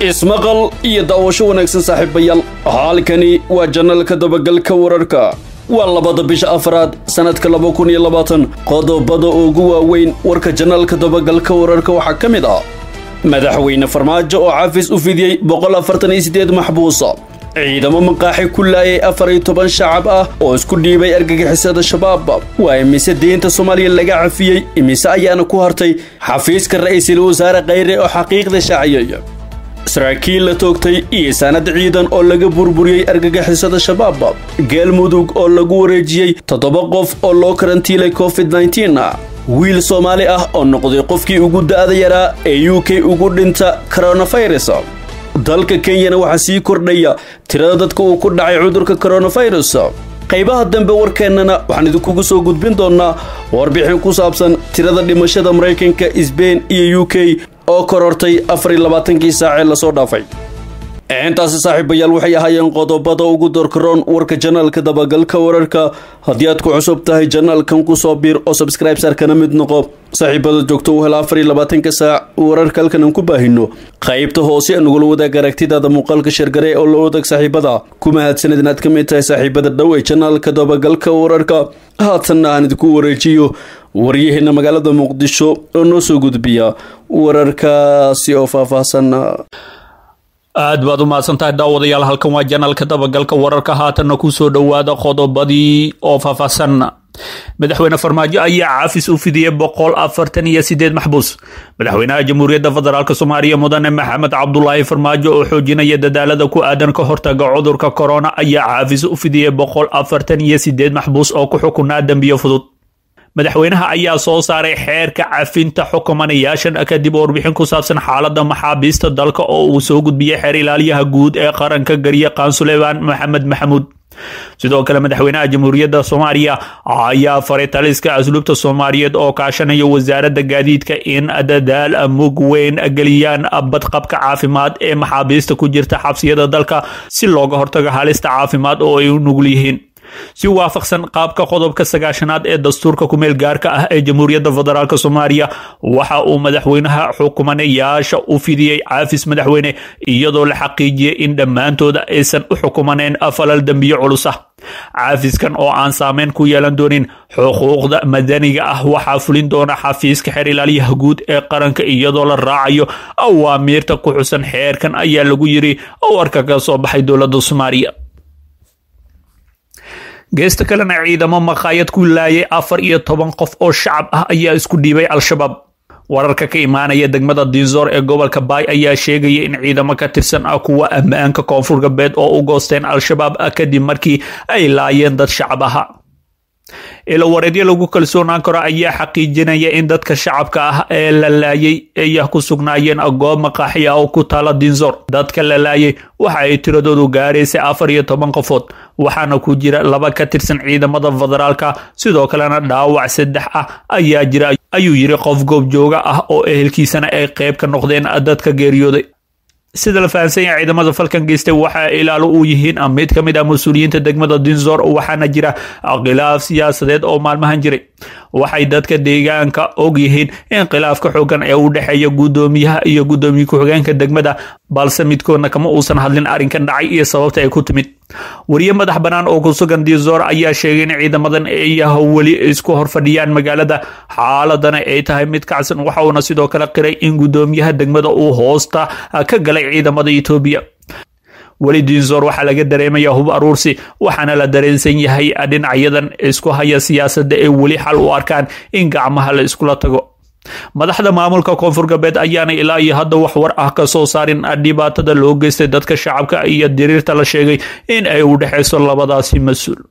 ismaqal iyo daawasho wanaagsan saaxiibayaal halkani waa janalka dabagalka wararka waa labada bisha afraad sannadka laba kun iyo labaatan qodobada ugu waaweyn warka janalka dabagalka wararka waxaa ka mid ah madaxweyne farmaajo oo xafiis u fidiyey boqol afartan iyo siddeed maxbuusa ciidamo maqaaxi ku laayay afar iyo toban shacab ah oo isku dhiibay argagixisada shabaab waa imise deynta soomaaliya laga cafiyey imise ayaana ku hartay xafiiska ra'iisul wasaare khayre oo xaqiiqda shaaciyey saraakiil la toogtay iyo saanad ciidan oo laga burburiyey argagixisada shabaab geelmudug oo lagu wareejiyey toddoba qof oo loo karantiilay covid nneteen wiil soomaali ah oo noqday qofkii ugu da'da yaraa ee u k ugu dhinta koronafirus dalka kenyana waxaa sii kordhaya tirada dadka uu ku dhacay cudurka koronafirus qaybaha dambe warkeennana waxaan idinkugu soo gudbin doonnaa warbixin ku saabsan tirada dhimashada maraykanka sbain iyo u k oo korortay afar iyo labaatankii saacee lasoo dhaafay intaasi saaxiibayaal waxay ahaayeen qodobada ugu dorkaroon warka janaalka dabagalka wararka haddii aad ku cusub tahay janaalkan kusoo biir oo sabscribesar kana mid noqo saaxiibada joogto u hela afar iyo labaatanka saac wararka halkan aan ku baahino qaybta hoose nagula wadaag aragtidaada muuqaalka shargare oo la wadaag saaxiibada ku mahadsanid inaad ka mid tahay saaxiibada dhow ee janaalka dabagalka wararka haatanna aan idinku wareejiyo waryaheena magaalada muqdisho oo noo soo gudbiya wararkaasi oo faahfaahsan aad baad u mahadsantahay daawadayaal halkan waa janalka dabagalka wararka haatanna kusoo dhowaada qodobadii oo faahfaahsan madaxweyne farmaajo ayaa caafis u fidiyey boqol afartan iyo sideed maxbuus madaxweynaha jamhuuriyadda federaalk soomaaliya mudane maxamed cabdulaahi farmaajo oo xoojinaya dadaalada ku aadan ka hortaga cudurka korona ayaa caafis u fidiyey boqol afartan iyo sideed maxbuus oo ku xukunaa dembiyo fudud madaxweynaha ayaa soo saaray xeerka cafinta xukumanayaashan kadib warbixin ku saabsan xaalada maxaabiista dalka oo uu soo gudbiyey xeer ilaaliyaha guud ee qaranka garyaqaan suleymaan maxamed maxamuud sidoo kale madaxweynaha jamhuuriyadda soomaaliya ayaa faray taliska asluubta soomaaliyeed oo kaashanaya wasaaradda gaadiidka in dadaal mug weyn geliyaan badqabka caafimaad ee maxaabiista ku jirta xabsiyada dalka si looga hortago halista caafimaad oo ay u nugul yihiin si waafaqsan qaabka qodobka sagaashanaad ee dastuurka kumeel gaarka ah ee jamhuuriyadda federaalk soomaaliya waxa uu madaxweynaha xukumanayaasha u fidiyey caafis madaxweyne iyadoo la xaqiijiyey in dhammaantooda aysan u xukumaneen falal dembiyo culus ah caafiskan oo aan saameyn ku yeelan doonin xuquuqda madaniga ah waxaa fulin doona xafiiska xeer ilaaliyaha guud ee qaranka iyadoo la raacayo awaamiirta ku xusan xeerkan ayaa lagu yiri warka ka soo baxay dowladda soomaaliya geesta kalena ciidamo maqaayad ku laayay afar iyo toban qof oo shacab ah ayaa isku dhiibay al-shabaab wararka ka imaanaya degmada dinzoor ee gobolka baay ayaa sheegaya in ciidamo ka tirsan ah kuwa ammaanka koonfur galbeed oo u goosteen al-shabaab ah kadib markii ay laayeen dad shacab aha ilowareedyo lagu kalsoonaan karo ayaa xaqiijinaya in dadka shacabka ah ee la laayay ay ku sugnaayeen goob maqaaxi ah oo ku taala dinzor dadka la laayay waxa ay tiradoodu gaaraysay afar iyo toban qofood waxaana ku jira laba ka tirsan ciidamada federaalka sidoo kalena dhaawac saddex ah ayaa jira ayuu yiri qof goobjooga ah oo ehelkiisana ay qayb ka noqdeen dadka geeriyooday sida la fahamsan yahay ciidamada falkan geystay waxa ilaalo u yihiin mid ka mid ah mas-uuliyiinta degmada dinzor waxaana jira khilaaf siyaasadeed oo maalmahan jiray waxay dadka deegaanka og yihiin in khilaafka xoogan ee u dhexeeya guddoomiyaha iyo guddoomiye ku-xigeenka degmada balse midkoodna kama uusan hadlin arrinkan dhacay iyo sababta ay ku timid wariye madax bannaan oo ku sugan dinzor ayaa sheegay in ciidamadan ay weli isku horfadhiyaan magaalada xaaladana ay tahay mid kacsan waxa uuna sidoo kale qiray in guddoomiyaha degmada uu hoosta ka galay ciidamada etoobiya weli dinzor waxaa laga dareemaya hub aruursi waxaana la dareensan yahay dhinacyadan isku haya siyaasadda ee weli xal u arkaan in gacmaha la iskula tago madaxda maamulka koonfur galbeed ayaana ilaa iyo hadda wax war ah ka soo saarin dhibaatada loo geystay dadka shacabka iyo diriirta la sheegay in ay u dhexayso labadaasi mas-uul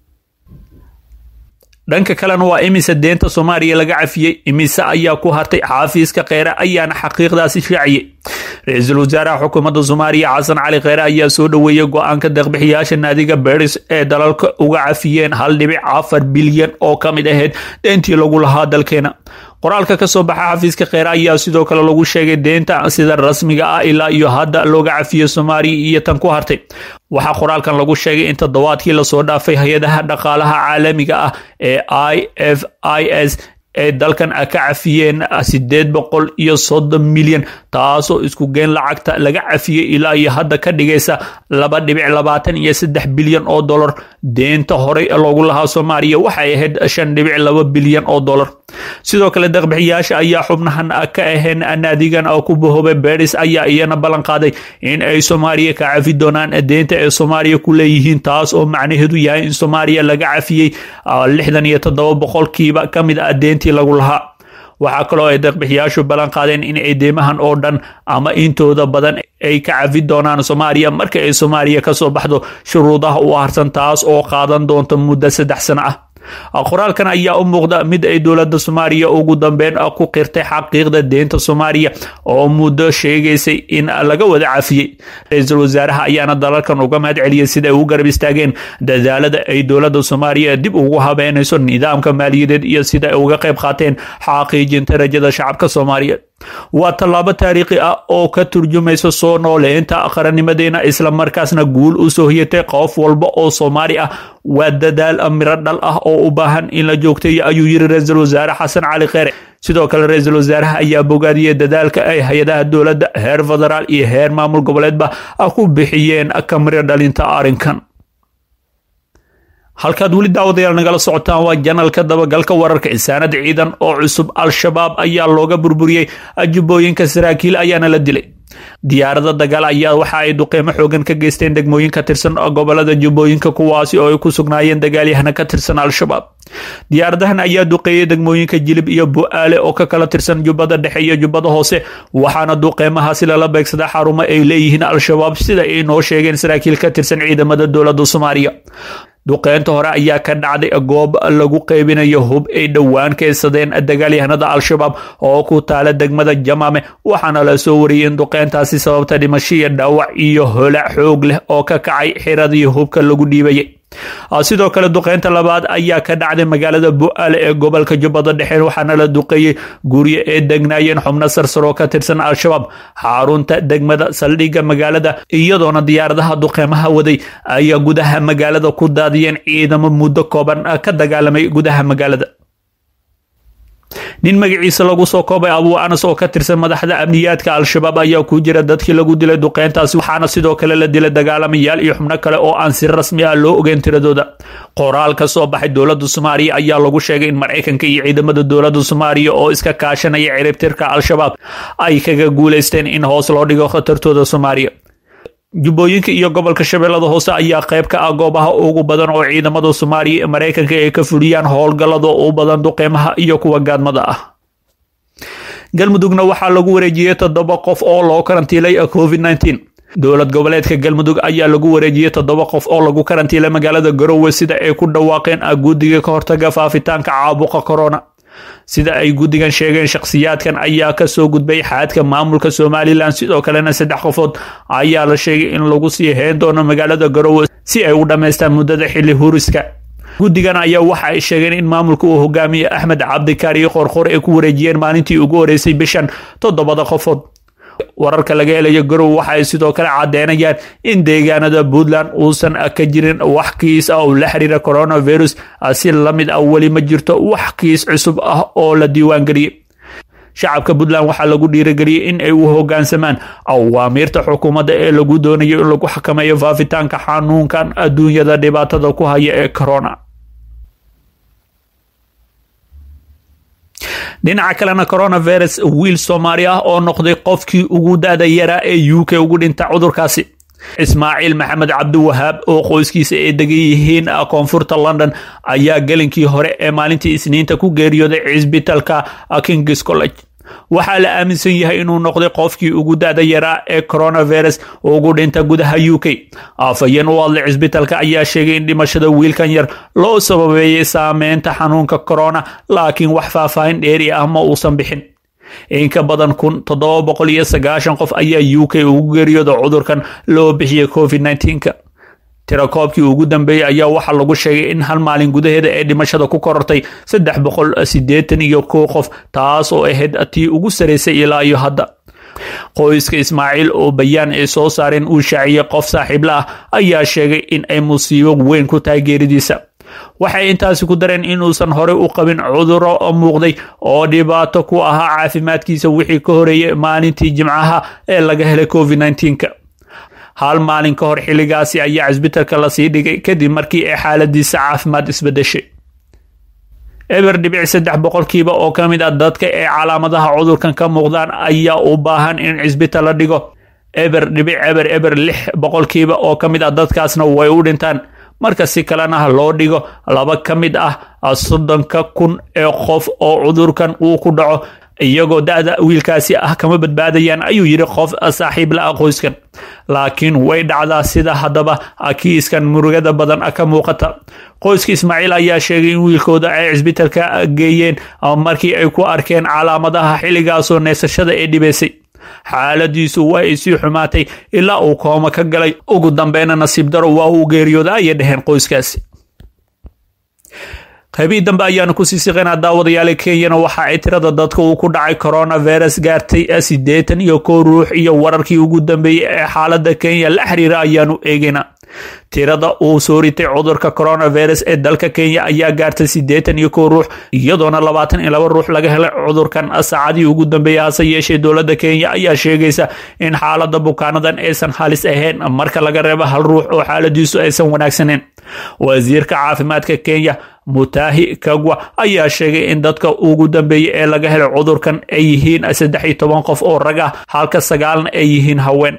dhanka kalena waa imise deenta soomaaliya laga cafiyey imise ayaa ku hartay xaafiiska kheyre ayaana xaqiiqdaasi shaaciyey ra-iisul wasaaraha xukuumadda soomaaliya xasan cali kheyre ayaa soo dhoweeyey go-aanka deeqbixiyaasha naadiga beris ee dalalka uga cafiyeen hal dhibic afar bilyan oo ka mid ahayd deentii lagu lahaa dalkeena qoraalka ka soo baxa xafiiska kheyre ayaa sidoo kale lagu sheegay deenta sida rasmiga ah ilaa iyo hadda looga cafiyey soomaaliya iyo tan ku hartay waxaa qoraalkan lagu sheegay in toddobaadkii lasoo dhaafay hay-adaha dhaqaalaha caalamiga ah ee i f i s ay dalkan ka cafiyeen sideed boqol iyo soddon milyan taasoo isku geen lacagta laga cafiyey ilaa iyo hadda ka dhigaysa laba dhibic labaatan iyo saddex bilyan oo dollar deenta horey loogu lahaa soomaaliya waxay ahayd shan dhibic laba bilyan oo dollar sidoo kale deeqbixiyaasha ayaa xubnahan ka ahayn naadigan ku bahoobay beris ayaa iyana ballan qaaday in ay soomaaliya ka cafi doonaan deenta ay soomaaliya ku leeyihiin taas oo macnaheedu yahay in soomaaliya laga cafiyey lixdan iyo toddoba boqolkiiba ka mid ah deentii lagu lahaa waxaa kaloo ay deeqbixiyaashu ballan qaadeen in ay deymahan oo dhan ama intooda badan ay ka cafi doonaan soomaaliya marka ay soomaaliya kasoo baxdo shuruudaha u harsan taas oo qaadan doonta muddo saddex sano ah qoraalkan ayaa u muuqda mid ay dowladda soomaaliya ugu dambeyn ku qirtay xaqiiqda deenta soomaaliya oo muddo sheegaysay in laga wada cafiyey ra-iisul wasaaraha ayaana dalalkan uga mahad celiyey sida ay u garab istaageen dadaalada ay dowladda soomaaliya dib ugu habeynayso nidaamka maaliyadeed iyo sida ay uga qayb qaateen xaqiijinta rajada shacabka soomaaliyeed waa tallaabo taariikhi ah oo ka turjumaysa soo nooleynta qarannimadeena islamarkaasna guul u soo hiyatay qof walba oo soomaali ah waa dadaal miro dhal ah oo u baahan in la joogtayo ayuu yiri ra-iisul wasaare xasan cali kheere sidoo kale ra-iisul wasaaraha ayaa bogaadiyey dadaalka ay hay-adaha dowladda heer federaal iyo heer maamul goboleedba ku bixiyeen ka miro dhalinta arrinkan halkaad weli daawadayaal nagala socotaan waa janalka dabagalka wararka insaanad ciidan oo cusub al-shabaab ayaa looga burburiyey jubbooyinka saraakiil ayaana la dilay diyaarada dagaal ayaa waxa ay duqeymo xoogan ka geysteen degmooyin ka tirsan gobolada jubbooyinka kuwaasi oo ay ku sugnaayeen dagaalyahana ka tirsan al-shabaab diyaaradahan ayaa duqeeyey degmooyinka jilib iyo bu-aale oo ka kala tirsan jubbada dhexe iyo jubbada hoose waxaana duqeymahaasi lala beegsadaa xarumo ay leeyihiin al-shabaab sida ay noo sheegeen saraakiil ka tirsan ciidamada dowladda soomaaliya duqeynta hore ayaa ka dhacday goob lagu qeybinayo hub ay dhowaan keysadeen dagaalyahanada al-shabaab oo ku taala degmada jamaame waxaana la soo wariyey in duqeyntaasi sababta dhimashiya dhaawac iyo holac xoog leh oo ka kacay xiradii hubka lagu dhiibayay sidoo kale duqeynta labaad ayaa ka dhacday magaalada bu-aale ee gobolka jubbada dhexe waxaana la duqeeyey guryo ee degnaayeen xubno sarsaroo ka tirsan al-shabaab xarunta degmada saldhigga magaalada iyadoona diyaaradaha duqeymaha waday ayaa gudaha magaalada ku daadiyeen ciidamo muddo kooban ka dagaalamay gudaha magaalada nin magaciisa lagu soo koobay abuu anas oo ka tirsan madaxda amniyaadka al-shabaab ayaa ku jira dadkii lagu dilay duqeyntaasi waxaana sidoo kale la dilay dagaalamayaal iyo xubno kale oo aan si rasmi ah loo ogeyn tiradooda qoraal ka soo baxay dowladda soomaaliya ayaa lagu sheegay in maraykanka iyo ciidamada dowladda soomaaliya oo iska kaashanaya ciribtirka al-shabaab ay kaga guuleysteen in hoos loo dhigo khatartooda soomaaliya jubbooyinka iyo gobolka shabeellada hoose ayaa qayb ka ah goobaha ugu badan oo ciidamada soomaaliya ee maraykanka ay ka fuliyaan howlgallada u badan duqeymaha iyo kuwa gaadmada ah galmudugna waxaa lagu wareejiyey toddoba qof oo loo karantiilay covid nneteen dowlad goboleedka galmudug ayaa lagu wareejiyey toddoba qof oo lagu karantiilay magaalada garowe sida ay ku dhawaaqeen guddiga ka hortaga faafitaanka caabuqa corona sida ay guddigan sheegeen shakhsiyaadkan ayaa kasoo gudbay xaadka maamulka somalilan sidoo kalena saddex qofood ayaa la sheegay in lagu sii heen doono magaalada garowe si ay u dhammaystaan muddada xilli huriska guddigan ayaa waxa ay sheegeen in maamulka uu hogaamiye axmed cabdikaari qorqor ay ku wareejiyeen maalintii ugu horeysay bishan toddobada qofood wararka laga helayo garow waxa ay sidoo kale caddeynayaan in deegaanada puntland uusan ka jirin wax kiis ah oo la xiriira coronavirus si lamid ah weli ma jirto wax kiis cusub ah oo la diiwaangeliyey shacabka puntland waxaa lagu dhiirageliyey in ay u hogaansamaan awaamiirta xukuumadda ee lagu doonayo in lagu xakameeyo faafitaanka xanuunkan adduunyada dhibaatada ku haya ee corona dhinaca kalena coronavirus wiil soomaali ah oo noqday qofkii ugu da-da yaraa ee u k ugu dhinta cudurkaasi ismaaciil maxamed cabdiwahaab oo qoyskiisa ay degan yihiin koonfurta london ayaa gelinkii hore ee maalintii isniinta ku geeriyooday cisbitalka kings college waxaa la aaminsan yahay inuu noqday qofkii ugu da-da yaraa ee coronavirus ugu dhinta gudaha u k afhayeen u hadlay cisbitalka ayaa sheegay in dhimashada wiilkan yar loo sababeeyey saameynta xanuunka corona laakiin wax faahfaahin dheeri ah ma uusan bixin in ka badan kun toddoba boqol iyo sagaashan qof ayaa u k ugu geeriyooda cudurkan loo bixiyey covid nneteen-ka tirakoobkii ugu dambeeyey ayaa waxaa lagu sheegay in hal maalin gudaheeda ee dhimashada ku korortay saddex boqol siddeetan iyo kow qof taas oo ahayd tii ugu saraysay ilaa iyo hadda qoyska ismaaciil oo bayaan ay soo saareen uu shaaciyey qof saaxiibla ah ayaa sheegay in ay musiibo weyn ku tahay geeridiisa waxay intaasi ku dareen inuusan horey u qabin cuduro muuqday oo dhibaato ku ahaa caafimaadkiisa wixii ka horeeyay maalintii jimcaha ee laga helay covid nneteen-ka hal maalin ka hor xilligaasi ayaa cisbitalka lasii dhigay kadib markii ay xaaladiisa caafimaad isbedeshay eber dhibic saddex boqolkiiba oo ka mid ah dadka ee calaamadaha cudurkan ka muuqdaan ayaa u baahan in cisbital la dhigo eber dhibic eber eber lix boqolkiiba oo ka mid ah dadkaasna way u dhintaan marka si kalena loo dhigo laba ka mid ah soddonka kun ee qof oo cudurkan uu ku dhaco iyagoo da-da wiilkaasi ah kama badbaadayaan ayuu yidhi qof saaxiib la qoyskan laakiin way dhacdaa sida haddaba kiiskan murugada badan ka muuqata qoyska ismaaciil ayaa sheegay in wiilkooda ay cisbitalka geeyeen markii ay ku arkeen calaamadaha xilligaasoo neesashada ee dhibaysay xaaladiisu waa ay sii xumaatay ilaa uu kooma ka galay ugu dambeyna nasiib daro waa uu geeriyooda ayay dhaheen qoyskaasi qaybihii dambe ayaanu kusii siqaynaa daawadayaala kenyana waxa ay tirada dadka uu ku dhacay coronavirus gaartay siddeetan iyo kow ruux iyo wararkii ugu dambeeyey ee xaalada kenya la xiriira ayaanu eegaynaa tirada uu soo ritay cudurka coronavirus ee dalka kenya ayaa gaartay siddeetan iyo kow ruux iyadoona labaatan iyo laba ruux laga helay cudurkan saacadii ugu dambeeyay hase yeeshee dowladda kenya ayaa sheegaysa in xaalada bukaanadan aysan halis ahayn marka laga reebo hal ruux oo xaaladiisu aysan wanaagsaneyn wasiirka caafimaadka kenya mutahi kagwa ayaa sheegay in dadka ugu dambeeyey ee laga helay cudurkan ay yihiin saddex iyo toban qof oo rag ah halka sagaalna ay yihiin haween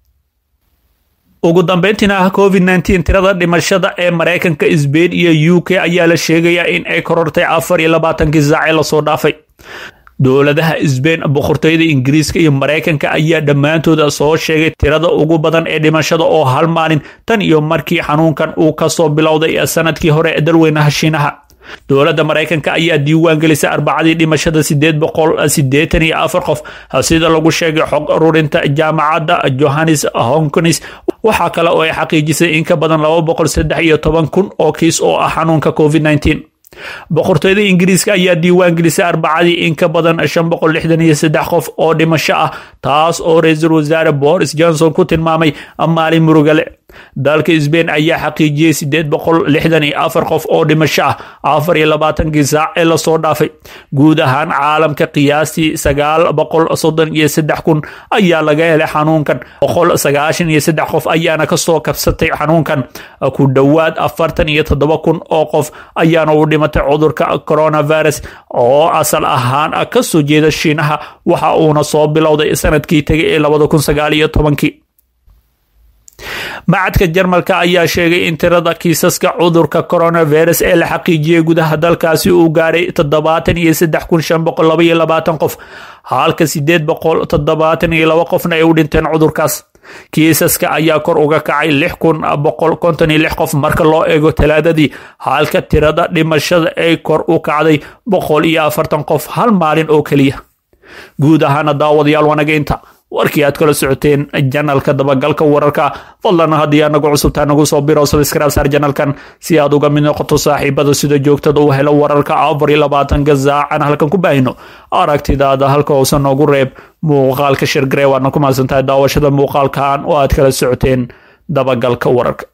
ugu dambeyntiina covid nneteen tirada dhimashada ee maraykanka sbain iyo u k ayaa la sheegayaa in ay korortay afar iyo labaatankii saacee lasoo dhaafay dowladaha sbain boqortooyada ingiriiska iyo maraykanka ayaa dhammaantooda soo sheegay tirada ugu badan ee dhimashada oo hal maalin tan iyo markii xanuunkan uu kasoo bilowday sanadkii hore ee dalweynaha shiinaha dowladda maraykanka ayaa diiwaan gelisay arbacadii dhimashada sideed boqol sideetan iyo afar qof sida lagu sheegay xog ururinta jaamacadda johannes honkonis waxaa kale oo ay xaqiijisay in ka badan laba boqol saddex iyo toban kun oo kiis oo ah xanuunka covid nneteen boqortooyada ingiriiska ayaa diiwaan gelisay arbacadii in ka badan shan boqol lixdan iyo saddex qof oo dhimasho ah taas oo ra-iisul wasaare boris johnson ku tilmaamay maalin murugale dalka sbain ayaa xaqiijiyey sideed boqol lixdan iyo afar qof oo dhimasho ah afar iyo labaatankii saac ee lasoo dhaafay guud ahaan caalamka qiyaastii sagaal boqol soddon iyo saddex kun ayaa laga helay xanuunkan boqol sagaashan iyo saddex qof ayaana kasoo kabsatay xanuunkan ku dhowaad afartan iyo toddoba kun oo qof ayaana u dhimatay cudurka coronavirus oo asal ahaan kasoo jeeda shiinaha waxa uuna soo bilowday sanadkii tegay ee labada kun sagaal iyo tobankii macadka jarmalka ayaa sheegay in tirada kiisaska cudurka coronavirus ee la xaqiijiyey gudaha dalkaasi uu gaaray toddobaatan iyo saddex kun shan boqol laba iyo labaatan qof halka sideed boqol toddobaatan iyo laba qofna ay u dhinteen cudurkaas kiisaska ayaa kor uga kacay lix kun boqol konton iyo lix qof marka loo eego talaadadii halka tirada dhimashada ay kor u kacday boqol iyo afartan qof hal maalin oo keliya guud ahaana daawadayaal wanageynta warkii aad kala socoteen janalka dabagalka wararka fadlan haddii aa nagu cusubtaa nagu soo biro sabskraib saar janalkan si aad uga mid noqoto saaxiibada sida joogtada u helo wararka afar iyo labaatanka saacan halkan ku baahino aragtidaada halka hoose noogu reeb muuqaalka shirgaree waadna ku mahadsantahay daawashada muuqaalkan oo aad kala socoteen dabagalka wararka